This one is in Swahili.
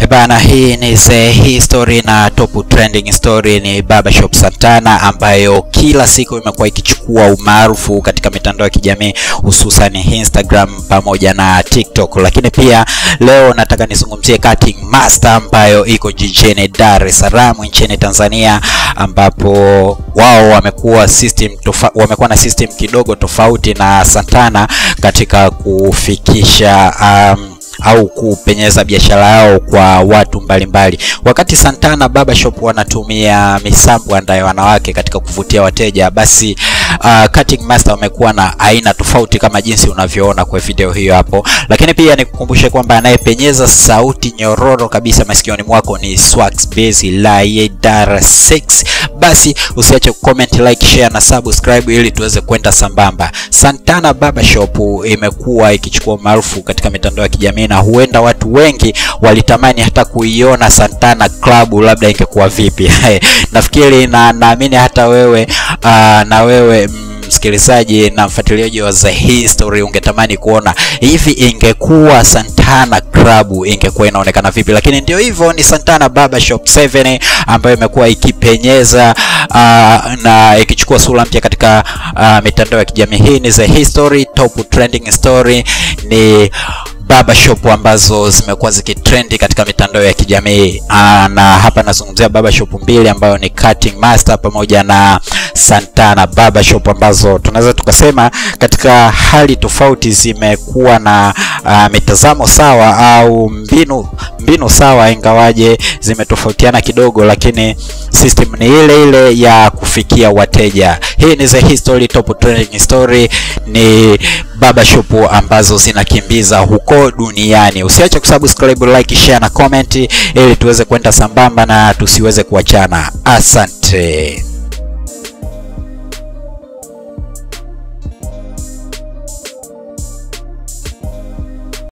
Bana, hii ni the history na top trending story ni Barbershop Santana ambayo kila siku imekuwa ikichukua umaarufu katika mitandao ya kijamii hususan Instagram pamoja na TikTok, lakini pia leo nataka nizungumzie cutting master ambayo iko jijini Dar es Salaam nchini Tanzania, ambapo wao wamekuwa system tofa, wamekuwa na system kidogo tofauti na Santana katika kufikisha um, au kupenyeza biashara yao kwa watu mbalimbali mbali. Wakati Santana Barbershop wanatumia misambwanda ya wanawake katika kuvutia wateja, basi uh, Cutting Master wamekuwa na aina tofauti kama jinsi unavyoona kwa video hiyo hapo, lakini pia nikukumbushe kwamba anayepenyeza sauti nyororo kabisa masikioni mwako ni Swax Bezi la Dar 6. Basi usiache comment, like, share na subscribe ili tuweze kwenda sambamba. Santana Barbershop imekuwa ikichukua maarufu katika mitandao ya kijamii na huenda watu wengi walitamani hata kuiona Santana Club labda ingekuwa vipi. Nafikiri na naamini hata wewe uh, na wewe msikilizaji na mfuatiliaji wa The History ungetamani kuona hivi ingekuwa Santana Club ingekuwa inaonekana vipi, lakini ndio hivyo, ni Santana Barbershop 7 ambayo imekuwa ikipenyeza uh, na ikichukua sura mpya katika uh, mitandao ya kijamii. Hii ni The History, top trending story ni barbershop ambazo zimekuwa zikitrendi katika mitandao ya kijamii na hapa nazungumzia barbershop mbili ambayo ni Cutting Master pamoja na Santana Barbershop ambazo tunaweza tukasema katika hali tofauti zimekuwa na uh, mitazamo sawa au mbinu mbinu sawa, ingawaje zimetofautiana kidogo, lakini system ni ile ile ya kufikia wateja. Hii ni The History, top trending story ni barbershop ambazo zinakimbiza huko duniani. Usiache kusubscribe, like, share na comment ili tuweze kwenda sambamba na tusiweze kuachana. Asante.